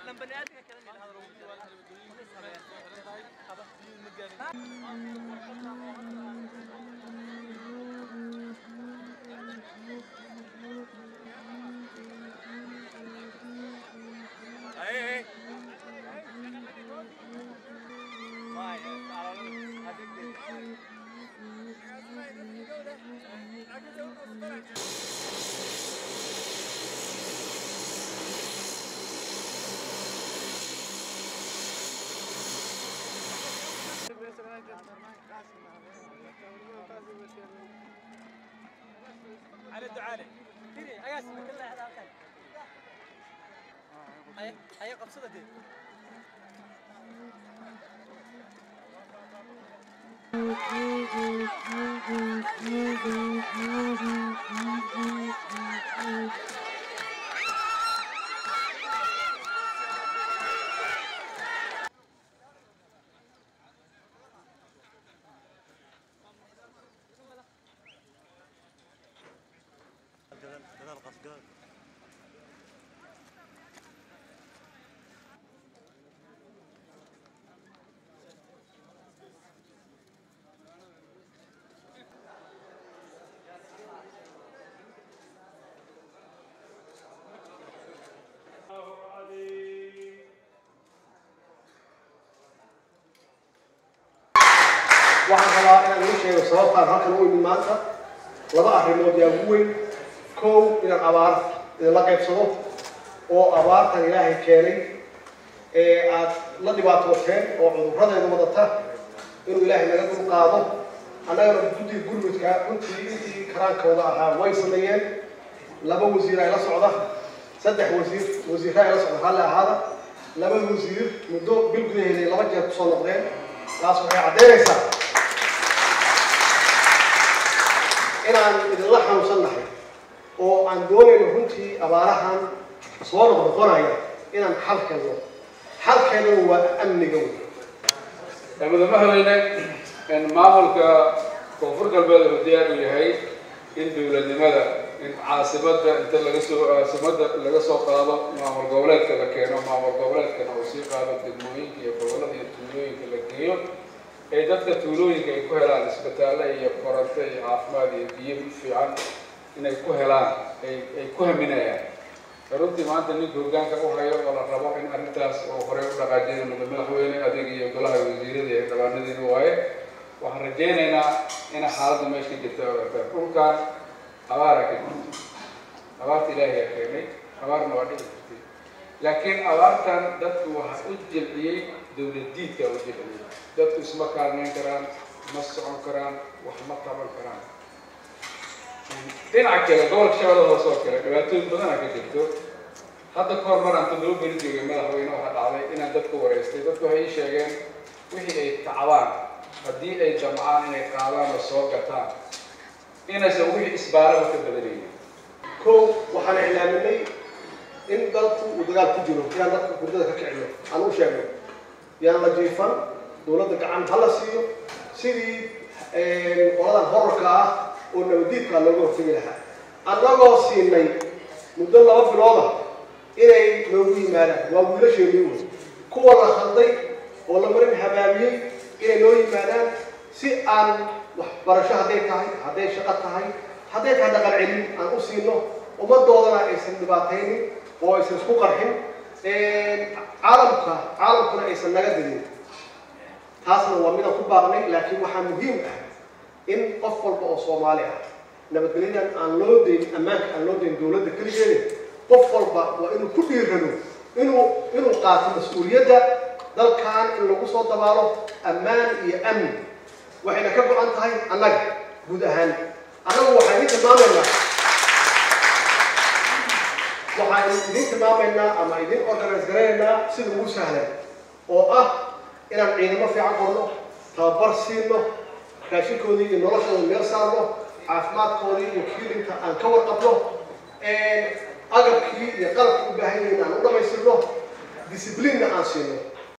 على الدعالة تري أياس كلها هذا أكل هاي هاي قبصة دي waxaan rabaa inaan ii sheego sababtaan halkan u imi maanta laba arrimood yaa ugu weyn kow inaan abaar idinla qaybsado oo abaartan ilaahay keenay ee aad la dhibaatooteen oo cudurradeeda wadata inuu ilaahay naga dul qaado annagana guddiga gurmudka runtii intii karaankooda ahaa way sameeyeen laba wasiir ay la socda saddex wasiir wasiirra ay la socda halle ahaada laba wasiir muddo bil gudaheeda ay laba jeer kusoo noqdeen taas waxay caddaynaysaa inaan idinla xanuunsannahay oo aan doonayno runtii abaarahan soo noqnoqonaya inaan xal kelno xalkeennana waa amniga wey madaxweyne maamulka koonfur galbeed wuxuu diyaar u yahay in dowladnimada in caasimada inta laga soo caasimada laga soo qaado maamul goboleedka la keeno maamul goboleedkana uu sii qaado degmooyinka iyo gobolada iyo tuulooyinka la geeyo ee dadka tuulooyinka ay ku helaan isbitaalle iyo koronto iyo caafimaad iyo biyo fiican inay ku helaan ay ay ku haminayaan runtii maanta ninka hoggaanka u hayo oo la rabo in arrintaas uu horey u dhaqaajiyay muddo madaxweyne adig iyo golaha wasiirada iyo dhabaanadiina waaye waxaan rajaynaynaa in xaaladda meesha ka jirta ogaataan dhulkan abaara ka jirta abaarta ilaahay aa keenay abaarna waa dhici jirtay laakiin abaartan dadku waxa u jilciyey dowlad diidka u jilciyey dadku isma kaalmeyn karaan ma socon karaan wax ma qaban karaan dhinaca kale gobolka shabeellada hoose oo kale dhibaatooyin badanaa ka jirto hadda ka hor mar aan toddoba beri joogay madaxweyne waxaa dhacday inaan dadku wareystay dadku waxay ii sheegeen wixii ay tacbaan haddii ay damcaan inay qaadaan oo soo gataan inaysan wixii isbaaraba ka badanaynin kow waxaan iclaaminay in dalku uu dagaal ku jiro inaan dadka hurdada ka kicino aan u sheegno yaan la jiifan dowladda gacan ha la siiyo sidii qoladan horarka ah oo nabadiidkaa looga hortegi lahaa annagoo siinay muddo laba bilooda inay noogu yimaadaan waa wiilasheenii wey kuwa la khalday oo la marin habaabiyey inay noo yimaadaan si aan waxbarasho hadday tahay hadday shaqo tahay hadday tahay dhaqan celin aan u siino ummadoodana aysan dhibaataynin oo aysan isku qarxin caalamka caalamkuna aysan naga didin taasna waa midaan ku baaqnay laakiin waxaa muhiim ah in qof walba oo soomaali ah nabadgelyadan aan loo dayn ammaanka aan loo dayn dowladda keligeeda qof walba waa inuu ku dhiirano inuu inuu qaato mas-uuliyadda dalkan in lagu soo dabaalo ammaan iyo amni waxayna ka go-an tahay annaga guud ahaan annagu waxaan idin tilmaamaynaa waxaan idin tilmaamaynaa ama idin organise garaynaynaa sida ugu sahlan oo ah inaan ciidamo fiican qorno tababar siino raashinkoodii iyo noloshooda meel saarno caafimaadkoodii iyo kiilinta aan ka warqabno agabkii iyo qalabkii u baahan yihiin aan u dhamaystirno disciplinena aan siino